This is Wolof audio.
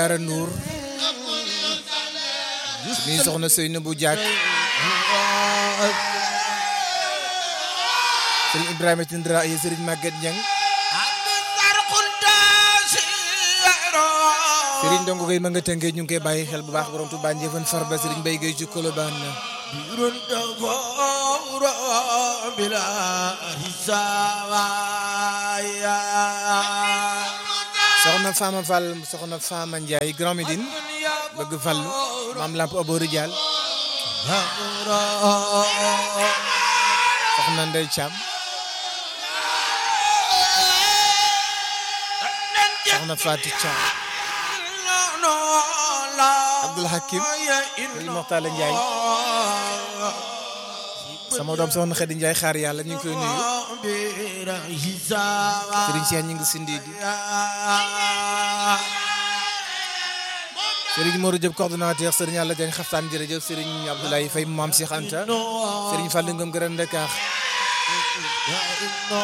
Ara Nour mi soxna Seynabou Diak Serigne Ibrahima Tindra ay Serigne Maguette Niang Serigne Ndongo Gueye ma nga tënkee ñu ngi koy bàyyi xel bu baax borom Touba Ndiéfane Farba Serigne Baye Gueye ci Colobane soxna Fama Fall soxna Fama Ndiaye Grand Médine bëgg Fallu maam lamp aboori Dial soxna Ndey Thiam soxna Fatou Thiam Abdoul Hakim Serigne Moxtala Ndiaye sama doom soxna Xadi Ndiaye xaar yàlla ñu ngi koy nuyu Serigne Cheikh ñu ngi sindi di Serigne Modou Diop coordonnateur Serigne Alla Diagne xaftaan jërëjëf Serigne Abdoulaye Faye Mame Cheikh Anta Serigne Fallou Ngom Grand Dakar